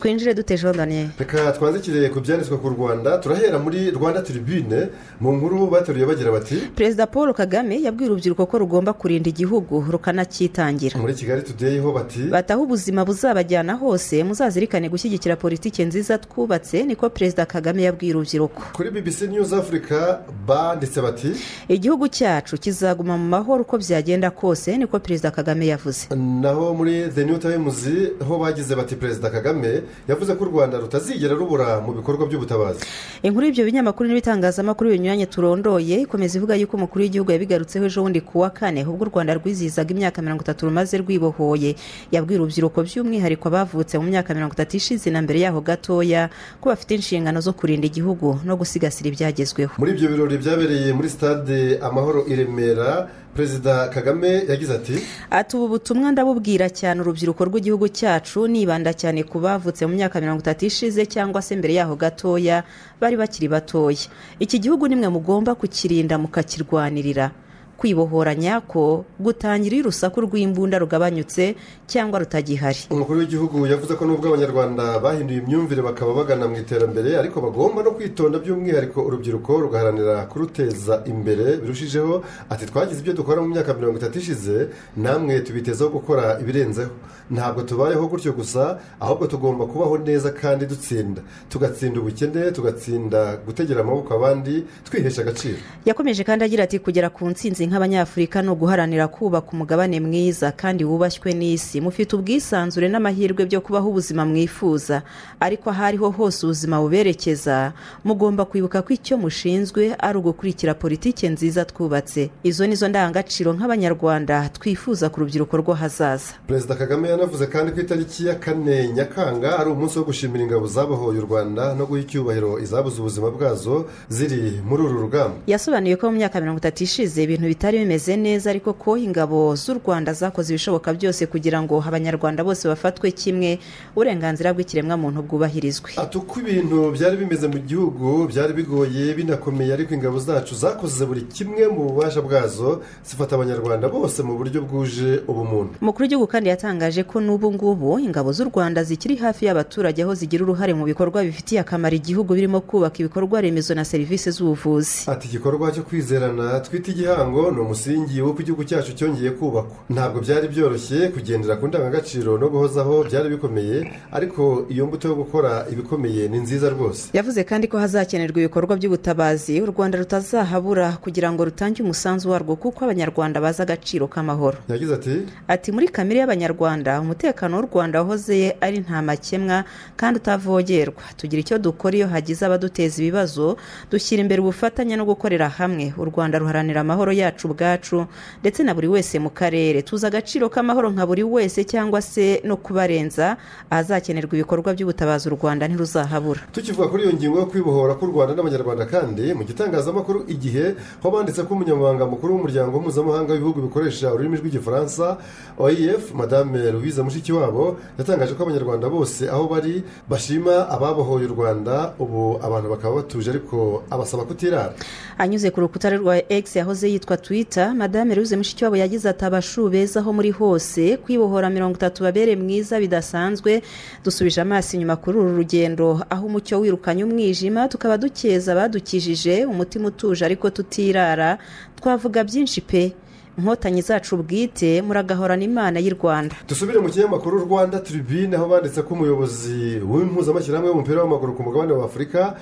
twinjire dute jodaniye reka twanze ikirere ku byanditswe ku rwanda turahera muri rwanda turibine mu nkuru bateruye bagira bati perezida paul kagame yabwiye urubyiruko ko rugomba kurinda igihugu rukanakitangira muri kigali tudeyeho bati bataho ubuzima buzabajyana hose muzazirikane gushyigikira politiki nziza twubatse niko perezida kagame yabwiye urubyiruko kuri bbc news africa banditse bati igihugu cyacu kizaguma mu mahoro uko byagenda kose niko perezida kagame yavuze naho muri the new times ho bagize bati perezida kagame yavuze ko u rwanda rutazigera rubura mu bikorwa by'ubutabazi inkuru y'ibyo binyamakuru n'ibitangazamakuru binyuranye turondoye ikomeza ivuga yuko umukuru w'igihugu yabigarutseho ejo bundi ku wa kane ubwo u rwanda rwizihizaga imyaka mirongo itatu rumaze rwibohoye yabwiye urubyiruko by'umwihariko abavutse mu myaka mirongo itatu ishize na mbere yaho gatoya ko bafite inshingano zo kurinda igihugu no gusigasira ibyagezweho muri ibyo birori byabereye muri stade amahoro i remera perezida kagame yagize ati ati ubu butumwa ndabubwira cyane urubyiruko rw'igihugu cyacu nibanda cyane ku bavutse mu myaka mirongo itatu ishize cyangwa se mbere yaho gatoya bari bakiri batoya iki gihugu nimwe mugomba kukirinda mukakirwanirira kwibohora nyako gutangira iyo urusaku rw'imbunda rugabanyutse cyangwa rutagihari umukuru w'igihugu yavuze ko nubwo abanyarwanda bahinduye imyumvire bakaba bagana mu iterambere ariko bagomba no kwitonda by'umwihariko urubyiruko rugaharanira kuruteza imbere birushijeho ati twagize ibyo dukora mu myaka mirongo itatu ishize namwe tubitezeho gukora ibirenzeho ntabwo tubayeho gutyo gusa ahubwo tugomba kubaho neza kandi dutsinda tugatsinda ubukene tugatsinda gutegera amaboko abandi twihesha agaciro yakomeje kandi agira ati kugera ku nsinzi nk'abanyafurika ni uguharanira kubaka umugabane mwiza kandi wubashywe n'isi mufite ubwisanzure n'amahirwe byo kubaho ubuzima mwifuza ariko aho ariho hose ubuzima buberekeza mugomba kwibuka ko icyo mushinzwe ari ugukurikira politiki nziza twubatse izo ni zo ndangagaciro nk'abanyarwanda twifuza ku rubyiruko rwo hazaza perezida kagame yanavuze kandi ko itariki ya kane nyakanga ari umunsi wo gushimira ingabo zabohoye u rwanda no guha icyubahiro izabuze ubuzima bwazo ziri muri uru rugamba yasobanuye ko mu myaka mirongo itatu ishize ibintu bitari bimeze neza ariko ko ingabo z'u rwanda zakoze ibishoboka byose kugira ngo abanyarwanda bose bafatwe kimwe uburenganzira bw'ikiremwamuntu bwubahirizwe ati uko ibintu byari bimeze mu gihugu byari bigoye binakomeye ariko ingabo zacu zakoze buri kimwe mu bubasha bwazo zifata abanyarwanda bose mu buryo bwuje ubumuntu umukuru w'igihugu kandi yatangaje ko n'ubu ngubu ingabo z'u rwanda zikiri hafi y'abaturage aho zigira uruhare mu bikorwa bifitiye akamaro igihugu birimo kubaka ibikorwa remezo na serivisi z'ubuvuzi ati igikorwa cyo kwizerana twita igihango ni umusingi w'uko igihugu cyacu cyongeye kubakwa ntabwo byari byoroshye kugendera ku ndangagaciro no guhozaho byari bikomeye ariko iyo mbuto yo gukora ibikomeye ni nziza rwose yavuze kandi ko hazakenerwa ibikorwa by'ubutabazi u rwanda rutazahabura kugira ngo rutange umusanzu warwo kuko abanyarwanda bazi agaciro k'amahoro yagize ati ati muri kamere y'abanyarwanda umutekano w'u rwanda wahoze ari nta makemwa kandi utavogerwa tugira icyo dukora iyo hagize abaduteza ibibazo dushyira imbere ubufatanye no gukorera hamwe u rwanda ruharanira amahoro yacu ubwacu ndetse na buri wese mu karere tuzi agaciro k'amahoro nka buri wese cyangwa se no kubarenza ahazakenerwa ibikorwa by'ubutabazi u rwanda ntiruzahabura tukivuga kuri iyo ngingo yo kwibohora k'u rwanda n'abanyarwanda kandi mu gitangazamakuru igihe ho banditse ko umunyamabanga mukuru w'umuryango mpuzamahanga w'ibihugu bikoresha ururimi rw'igifaransa oef madame louise mushikiwabo yatangaje ko abanyarwanda bose aho bari bashima ababohoye u rwanda ubu abantu bakaba batuje ariko abasaba kutirara anyuze ku rukuta rwa egisi yahoze yitwa twita madame louise mushikiwabo yagize ati abashu beza aho muri hose kwibohora mirongo itatu babere mwiza bidasanzwe dusubije amaso inyuma kuri uru rugendo aho umucyo wirukanye umwijima tukaba dukeza abadukijije umutima utuje ariko tutirara twavuga byinshi pe inkotanyi zacu bwite muragahorana imana y'i rwanda dusubire mu kinyamakuru rwanda turibine aho banditse ko umuyobozi w'impuzamashyirahamwe w'umupira w'amaguru ku mugabane w'afurika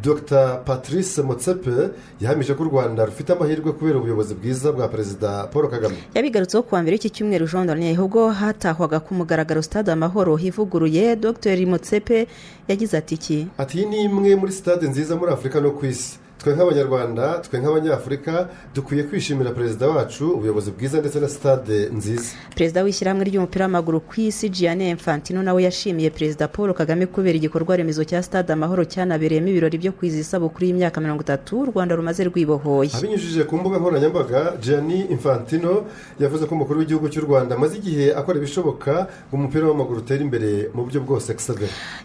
dr patrice motsepe yahamije ko u rwanda rufite amahirwe kubera ubuyobozi bwiza bwa perezida paul kagame yabigarutseho kuwa mbere iki cyumweru jean donne ubwo hatahwaga ku mugaragaro sitade amahoro hivuguruye dr motsepe yagize ati iki ati iyi ni imwe muri sitade nziza muri afurika no ku isi twe nk'abanyarwanda twe nk'abanyafurika dukwiye kwishimira perezida wacu ubuyobozi bwiza ndetse na sitade nziza perezida w'ishyirahamwe ry'umupira w'amaguru ku isi gianne infantino nawe yashimiye perezida paul kagame kubera igikorwa remezo cya stade amahoro cyanabereyemo ibirori byo kwizihiza isabukuru y'imyaka mirongo itatu u rwanda rumaze rwibohoye abinyujije ku mbuga nkoranyambaga gianne infantino yavuze ko umukuru w'igihugu cy'u rwanda amaze igihe akora ibishoboka ngo umupira w'amaguru utere imbere mu buryo bwose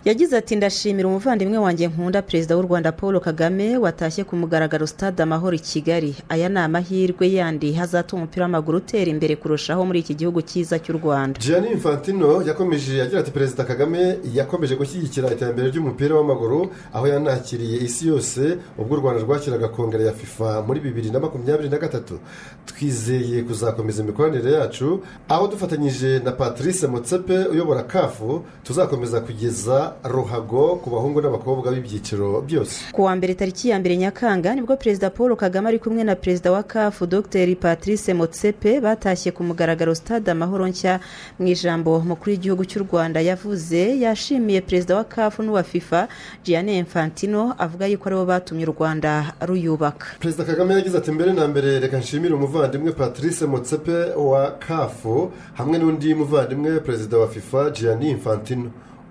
yagize ati ndashimira umuvandimwe wanjye nkunda perezida w'u rwanda paul kagame watashye ku mugaragaro stade amahoro i kigali aya ni amahirwe yandi hazatuma umupira w'amaguru utera imbere kurushaho muri iki gihugu cyiza cy'u rwanda Gianni infantino yakomeje agira ati perezida kagame yakomeje gushyigikira iterambere ry'umupira w'amaguru aho yanakiriye isi yose ubwo u rwanda rwakiraga kongere ya fifa muri bibiri na makumyabiri na gatatu twizeye kuzakomeza imikoranire yacu aho dufatanyije na patrice motsepe uyobora kafu tuzakomeza kugeza ruhago ku bahungu n'abakobwa b'ibyiciro byose ku wa mbere tariki ya mbere nyakanga nibwo perezida paul kagame ari kumwe na perezida wa kafu dr patrice motsepe batashye ku mugaragaro stade amahoro nshya mu ijambo mukuru w'igihugu cy'u rwanda yavuze yashimiye perezida wa kafu n'uwa fifa Gianni infantino avuga yuko aribo batumye u rwanda ruyubaka perezida kagame yagize ati mbere na mbere reka nshimire umuvandimwe patrice motsepe wa kafu hamwe n'undi muvandimwe perezida wa fifa Gianni infantino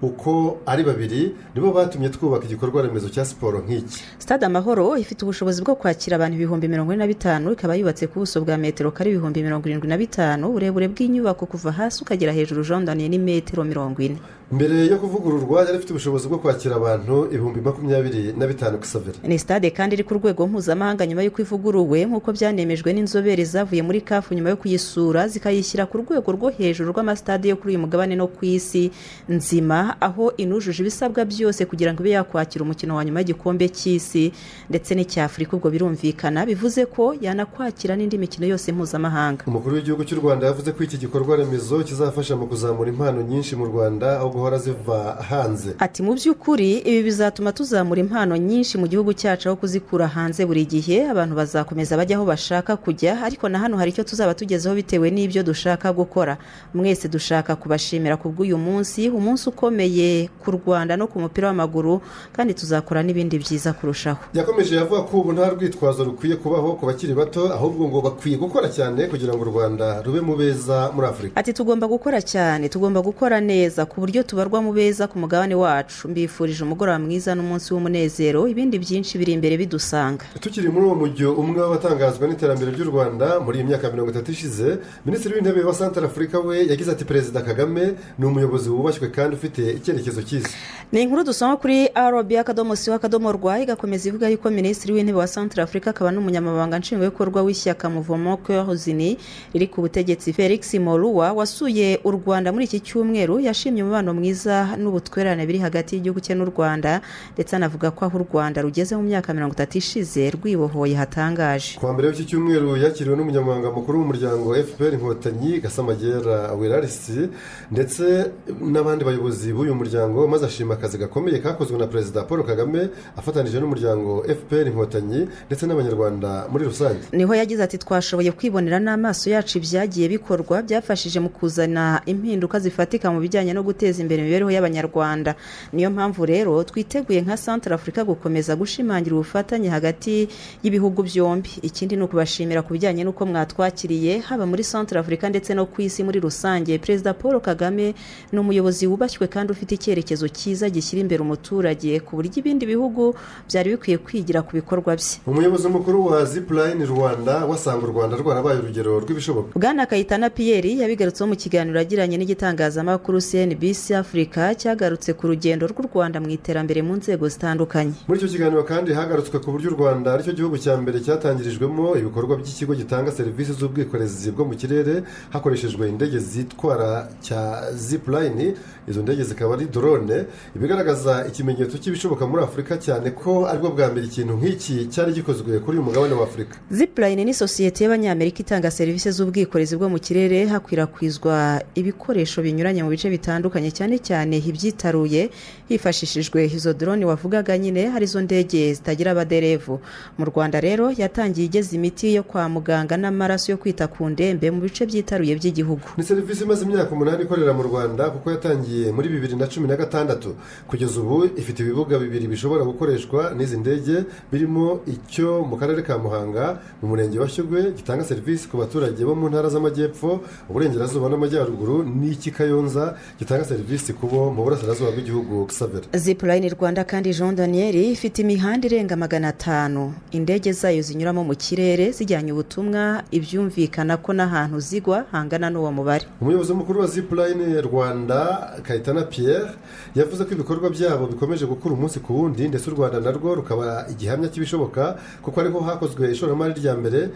uko ari babiri nibo batumye twubaka igikorwa remezo cya siporo nk'iki stade amahoro ifite ubushobozi bwo kwakira abantu ibihumbi mirongo ine na bitanu ikaba yubatse ku buso bwa metero kare ibihumbi mirongo irindwi na bitanu uburebure bw'inyubako kuva hasi ukagera hejuru ujondaniye ni metero mirongo ine mbere yo kuvugururwa yari ifite ubushobozi bwo kwakira abantu ibihumbi makumyabiri na bitanu ku isabera ni stade kandi iri ku rwego mpuzamahanga nyuma y'uko ivuguruwe nk'uko byanemejwe n'inzobere zavuye muri kafu nyuma yo kuyisura zikayishyira ku rwego rwo hejuru rw'amasitade yo kuri uyu mugabane no ku isi nzima aho inujuje ibisabwa byose kugira ngo ibe yakwakira umukino wa nyuma y'igikombe cy'isi ndetse n'icy'afurika ubwo birumvikana bivuze ko yanakwakira n'indi mikino yose mpuzamahanga umukuru w'igihugu cy'u rwanda yavuze ko iki gikorwa remezo kizafasha mu kuzamura impano nyinshi mu rwanda aho guhora ziva hanze ati mu by'ukuri ibi bizatuma tuzamura impano nyinshi mu gihugu cyacu aho kuzikura hanze buri gihe abantu bazakomeza bajya aho bashaka kujya ariko na hano hari icyo tuzaba tugezeho bitewe n'ibyo dushaka gukora mwese dushaka kubashimira ku bw'uyu munsi umunsi ukomeye ku rwanda no ku mupira w'amaguru kandi tuzakora n'ibindi byiza kurushaho yakomeje avuga ko ubu nta rwitwazo rukwiye kubaho ku bakiri bato ahubwo ngo bakwiye gukora cyane kugira ngo u rwanda rube mu beza muri afurika ati tugomba gukora cyane tugomba gukora neza ku buryo tubarwa mu beza ku mugabane wacu mbifurije umugoroba mwiza n'umunsi w'umunezero ibindi byinshi biri imbere bidusanga tukiri muri uwo mujyo umwe w'abatangazwa n'iterambere ry'u rwanda muri iyi myaka mirongo itatu ishize minisitiri w'intebe wa santara afurika we yagize ati perezida kagame ni umuyobozi wubashywe kandi ufite icyerekezo cyiza ni inkuru dusoma kuri rb akadomo siho akadomo rwa igakomeza ivuga yuko minisitiri w'intebe wa santara afurika akaba n'umunyamabanga nshingwabikorwa w'ishyaka muvomo kehozini riri ku butegetsi felix moruwa wasuye u rwanda muri iki cyumweru yashimye umubano mwiza n'ubutwererane biri hagati y'igihugu cye n'u rwanda ndetse anavuga ko aho u rwanda rugeze mu myaka mirongo itatu ishize rwibohoye hatangaje ku wa mbere w'iki cyumweru yakiriwe n'umunyamabanga mukuru w'umuryango fpr inkotanyi gasamagera wirarisi ndetse n'abandi bayobozi b'uyu muryango maze ashima akazi gakomeye kakozwe na perezida paul kagame afatanyije n'umuryango fpr inkotanyi ndetse n'abanyarwanda muri rusange niho yagize ati twashoboye kwibonera n'amaso yacu ibyagiye bikorwa byafashije mu kuzana impinduka zifatika mu bijyanye no guteza imbere imibereho y'abanyarwanda niyo mpamvu rero twiteguye nka santara afurika gukomeza gushimangira ubufatanye hagati y'ibihugu byombi ikindi ni ukubashimira ku bijyanye n'uko mwatwakiriye haba muri santara afurika ndetse no ku isi muri rusange perezida paul kagame ni umuyobozi wubashywe kandi ufite icyerekezo cyiza gishyira imbere umuturage ku buryo ibindi bihugu byari bikwiye kwigira ku bikorwa bye umuyobozi mukuru wa zipurayini rwanda wasanga u rwanda rwarabaye urugero rw'ibishoboka bwana kayitana piyeri yabigarutseho mu kiganiro yagiranye n'igitangazamakuru cnbc afurika cyagarutse ku rugendo rw'u rwanda mu iterambere mu nzego zitandukanye muri icyo kiganiro kandi hagarutswe ku buryo u rwanda aricyo gihugu cya mbere cyatangirijwemo ibikorwa by'ikigo gitanga serivisi z'ubwikorezi bwo mu kirere hakoreshejwe indege zitwara cya zipurayini izo ndege zikaba ari dorone ibigaragaza ikimenyetso cy'ibishoboka muri afurika cyane ko aribwo bwa mbere ikintu nk'iki cyari gikozwe kuri uyu mugabane wa afurika zipurayini ni sosiyete y'abanyamerika itanga serivisi z'ubwikorezi bwo mu kirere hakwirakwizwa ibikoresho binyuranye mu bice bitandukanye cyane cyane ibyitaruye hifashishijwe izo dorone wavugaga nyine hari izo ndege zitagira abaderevu mu rwanda rero yatangiye igeza imiti yo kwa muganga n'amaraso yo kwita ku ndembe mu bice byitaruye by'igihugu ni serivisi imaze imyaka umunani ikorera mu rwanda kuko yatangiye muri bibiri na cumi na gatandatu kugeza ubu ifite ibibuga bibiri bishobora gukoreshwa n'izi ndege birimo icyo mu karere ka muhanga mu murenge wa shyogwe gitanga serivisi ku baturage bo mu ntara z'amajyepfo uburengerazuba n'amajyaruguru n'iki kayonza gitanga serivisi serivisi kubo mu burasirazuba bw'igihugu savera zipurayini rwanda kandi jean daniel ifite imihanda irenga magana atanu indege zayo zinyuramo mu kirere zijyanye ubutumwa ibyumvikana ko n'ahantu zigwa hangana n'uwo mubare umuyobozi mukuru wa zipurayini rwanda kayitana pierre yavuze ko ibikorwa byabo bikomeje gukura umunsi ku wundi ndetse u rwanda narwo rukaba igihamya cy'ibishoboka kuko ariho hakozwe ishoramari rya mbere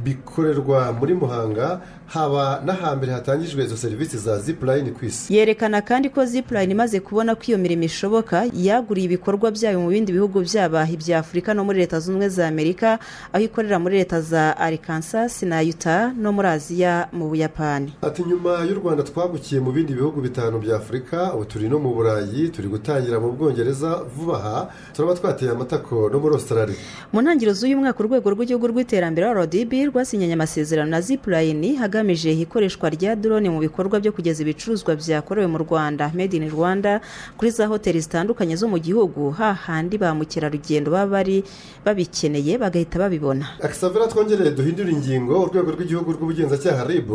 bikorerwa muri muhanga haba n'ahambere hatangijwe izo serivisi za zipurayini ku isi yerekana kandi ko zipurayini imaze kubona ko iyo mirimo ishoboka yaguriye ibikorwa byayo mu bindi bihugu byabaha ibya afurika no muri leta zunze ubumwe za amerika aho ikorera muri leta za arikansa na yuta no muri aziya mu buyapani ati nyuma y'u rwanda twagukiye mu bindi bihugu bitanu bya afurika ubu turi no mu burayi turi gutangira mu bwongereza vuba aha turaba twateye amatako no muri australia mu ntangiriro z'uyu mwaka urwego rw'igihugu rw'iterambere rdb rwasinyanye amasezerano na zipurayini hagamije ikoreshwa rya drone mu bikorwa byo kugeza ibicuruzwa byakorewe mu rwanda made in rwanda kuri za hoteli zitandukanye zo mu gihugu hahandi ba mukerarugendo baba bari babikeneye bagahita babibona akisavera twongereye duhindura ingingo urwego rw'igihugu rw'ubugenzacyaha rib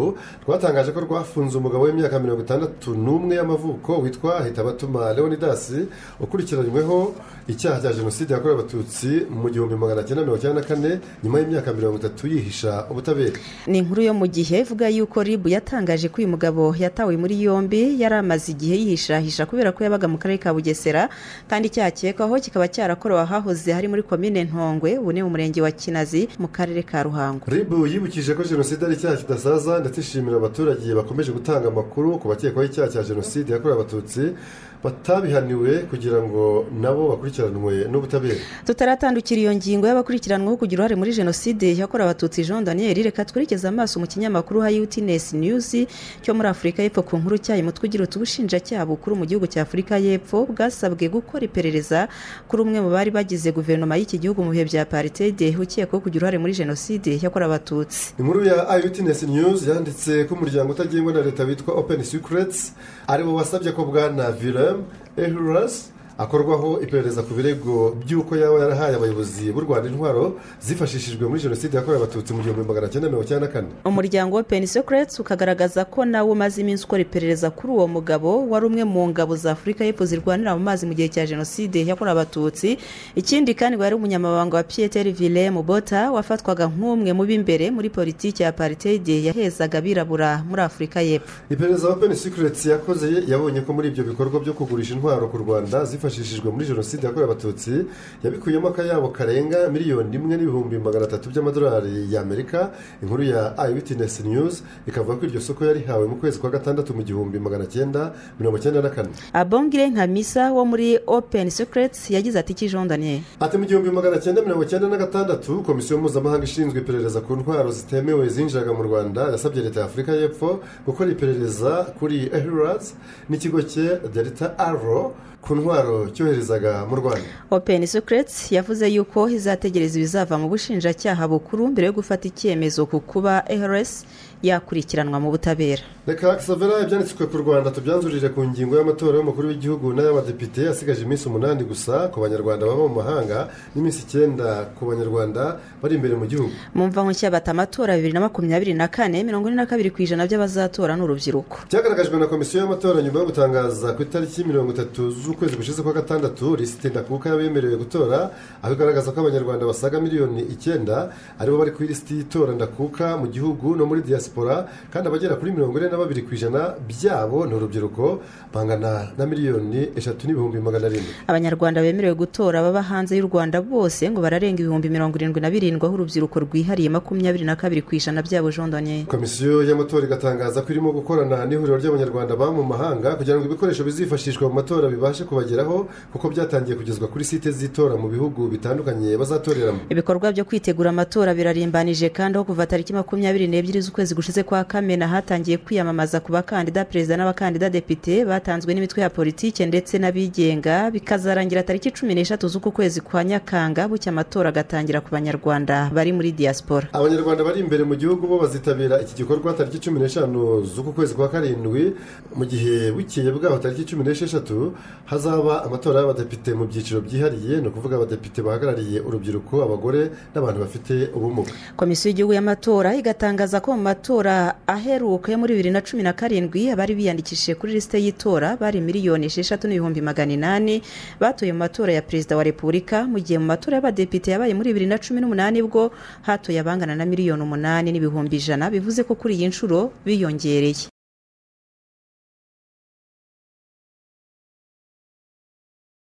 rwatangaje ko rwafunze umugabo w'imyaka mirongo itandatu n'umwe y'amavuko witwa hitabatuma leonidas ukurikiranyweho icyaha cya jenoside yakorewe abatutsi mu gihumbi magana cyenda mirongo icyenda na kane nyuma y'imyaka mirongo itatu yihisha ubutabera ni inkuru yo mu gihe ivuga yuko rib yatangaje ko uyu mugabo yatawe muri yombi yari amaze igihe yihishahisha kubera ko yabaga mu karere ka bugesera kandi icyaha akekwaho kikaba cyarakorewe ahahoze hari muri komine ntongwe ubu ni mu murenge wa kinazi mu karere ka ruhango rib yibukije ko jenoside ari icyaha kidasaza ndetse ishimira abaturage bakomeje gutanga amakuru ku bakekwaho icyaha cya jenoside yakorewe abatutsi batabihaniwe kugira ngo nabo bakurikiranwe n'ubutabera tutaratandukira iyo ngingo y'abakurikiranweho kugira uruhare muri jenoside yakorewe abatutsi jean daniel reka twerekeze amaso mu kinyamakuru ha utns news cyo muri afurika y'epfo ku nkuru cyayo umutwe ugira uti ubushinjacyaha bukuru mu gihugu cya afurika y'epfo bwasabwe gukora iperereza kuri umwe mu bari bagize guverinoma y'iki gihugu mu bihe bya paritede ukekwaho kugira uruhare muri jenoside yakorewe abatutsi inkuru ya utns news yanditse ko umuryango utagengwa na leta witwa open secrets ariwo wasabye ko bwana vire ehurasi akorwaho iperereza ku birego by'uko yaba yarahaye abayobozi b'u rwanda intwaro zifashishijwe muri jenoside yakorewe abatutsi mu gihumbi magana cyenda mirongo icyenda na kane umuryango wa peni sekireti ukagaragaza ko nawe umaze iminsi ukora iperereza kuri uwo mugabo wari umwe mu ngabo za afurika y'epfo zirwanira mu mazi mu gihe cya jenoside yakorewe abatutsi ikindi kandi wari umunyamabanga wa piyeteri vire mubota wafatwaga nk'umwe mu b'imbere muri politiki ya paritede yahezaga abirabura muri afurika y'epfo iperereza wa peni sekireti yakoze yabonye ko muri ibyo bikorwa byo kugurisha intwaro ku rwanda zifashishijwe muri jenoside yakorewe abatutsi yabikuyemo akayabo karenga miliyoni imwe n'ibihumbi magana atatu by'amadolari y'amerika inkuru ya eyewitness news ikavuga ko iryo soko yarihawe mu kwezi kwa gatandatu mu gihumbi magana cyenda mirongo cyenda na kane abongire nka misa wo muri open secrets yagize ati iki jean daniel ati mu gihumbi magana cyenda mirongo cyenda na gatandatu komisiyo mpuzamahanga ishinzwe iperereza ku ntwaro zitemewe zinjiraga mu rwanda yasabye leta ya afurika y'epfo gukora iperereza kuri ehurazi n'ikigo cye delta aro ku ntwaro cyoherezaga mu rwanda open secrets yavuze yuko izategereza ibizava mu bushinjacyaha bukuru mbere yo gufata icyemezo ku kuba ehrs yakurikiranwa mu butabera reka savera ibyanditswe ku rwanda tubyanzurire ku ngingo y'amatora y'umukuru w'igihugu n'ay'abadepite asigaje iminsi umunani gusa ku banyarwanda baba mu mahanga n'iminsi icyenda ku banyarwanda bari imbere mu gihugu mu mva nshya bata amatora bibiri na makumyabiri na kane mirongo ine na kabiri ku ijana by'abazatora ni urubyiruko byagaragajwe na komisiyo y'amatora nyuma yo gutangaza ku itariki mirongo itatu z'ukwezi ukwezi gushize kwa gatandatu lisite ndakuka y'abemerewe gutora aho igaragaza ko abanyarwanda basaga miliyoni icyenda aribo bari ku ilisiti y'itora ndakuka mu gihugu no muri diyasipora kandi abagera kuri mirongo ine na babiri ku ijana byabo ni urubyiruko bangana na miliyoni eshatu n'ibihumbi magana arindwi abanyarwanda bemerewe gutora baba hanze y'u rwanda bose ngo bararenga ibihumbi mirongo irindwi na birindwi aho urubyiruko rwihariye makumyabiri na kabiri ku ijana byabo jean daniel komisiyo y'amatora igatangaza ko irimo gukorana n'ihuriro ry'abanyarwanda baba mu mahanga kugira ngo ibikoresho bizifashishwa mu matora bibashe kubageraho kuko byatangiye kugezwa kuri site z'itora mu bihugu bitandukanye bazatoreramo ibikorwa byo kwitegura amatora birarimbanije kandi aho kuva tariki makumyabiri n'ebyiri z'ukwezi gushize kwa kamena hatangiye kwiyamamaza ku bakandida perezida n'abakandida depite batanzwe n'imitwe ya politiki ndetse n'abigenga bikazarangira tariki cumi n'eshatu z'uku kwezi kwa nyakanga bucya amatora agatangira ku banyarwanda bari muri diaspora abanyarwanda bari imbere mu gihugu bo bazitabira iki gikorwa tariki cumi n'eshanu z'uku kwezi kwa karindwi mu gihe bukeye bwaho tariki cumi n'esheshatu hazaba amatora y'abadepite mu byiciro byihariye ni ukuvuga abadepite bahagarariye urubyiruko abagore n'abantu bafite ubumuga komisiyo y'igihugu y'amatora igatangaza ko mu matora matora aheruka yo muri bibiri na cumi na karindwi abari biyandikishije kuri lisite y'itora bari miliyoni esheshatu n'ibihumbi magana inani batoye mu matora ya perezida wa repubulika mu gihe mu matora y'abadepite yabaye muri bibiri na cumi n'umunani bwo hatoye abangana na miliyoni umunani n'ibihumbi ijana bivuze ko kuri iyi nshuro biyongereye